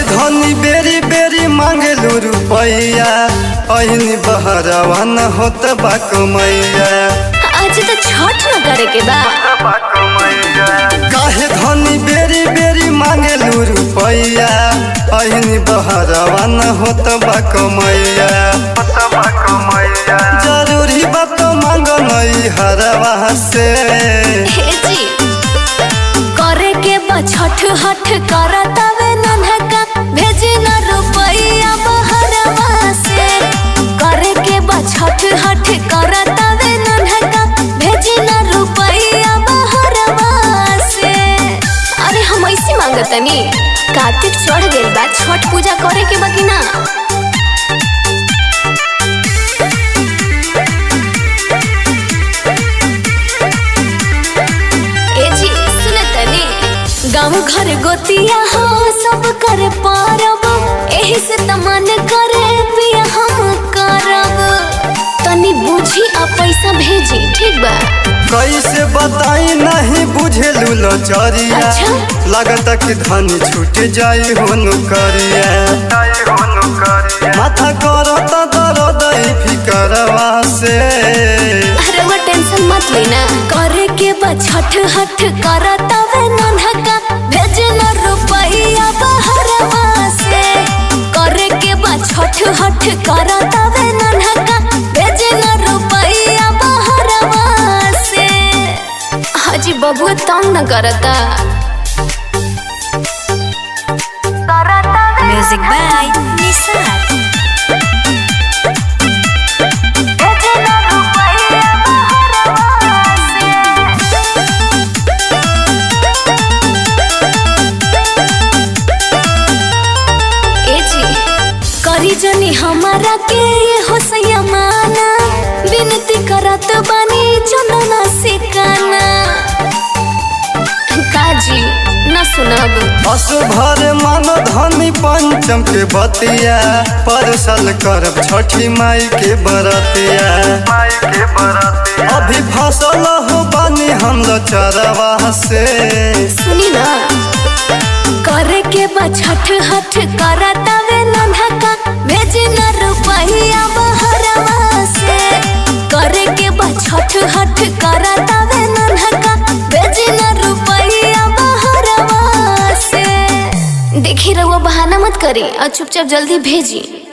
धनी बेरी बेरी मांगलू रुपैया अहिनी बहरवा न होत बा कमैया आज तो छठ न करे के बा काहे धनी बेरी बेरी मांगलू रुपैया अहिनी बहरवा न होत बा कमैया जरूरी बात मांग नई हरवा से हे जी करे के बा छठ हठ करतावे नन्हका भेजे न रुपैया बहरवा से करे के बा छठ हठ करतावे नन्हका भेजे न रुपैया बहरवा से अरे हम ऐसे मांगतनी कार्तिक चढ़ गइल बा छठ पूजा करे के बा कि ना ए जी सुने तनी गाँव घर गोतिया हो सब करे पारब एही से तमन करे पिया हम करब तनी बुझी आ पैसा भेजी ठीक बा कैसे बताई नहीं बुझेलू लचरिया अच्छा। लागत कि धन छूट जाई हो नौकरिया माथा करत दर्द ई फिकरवा से अरे वो टेंशन मत लेना करे के बा छठ हठ करतावे नन्हका भेजना रुपैया बहरवा से करे के बा छठ हठ करतावे नन्हका भेजना रुपैया बहरवा से हाजी बबुआ तंग न करता म्यूजिक बाय निसार ए जी करी जनी हमारा के ये हो सयमाना विनती करत बानी चंदना सिकाना काजी न सुनब अस भर मन धनी पंचम के बतिया परसल करब छठी माई के बरतिया अभी फसल हो बानी हम लचरवा से सुनी ना करे के बा छठ हठ करतावे नन्हका भेजे न रुपैया बहरवा से करे के बा छठ हठ करतावे नन्हका भेजे न रुपैया बहरवा से देखी रहुआ बहाना मत करी और चुपचाप जल्दी भेजी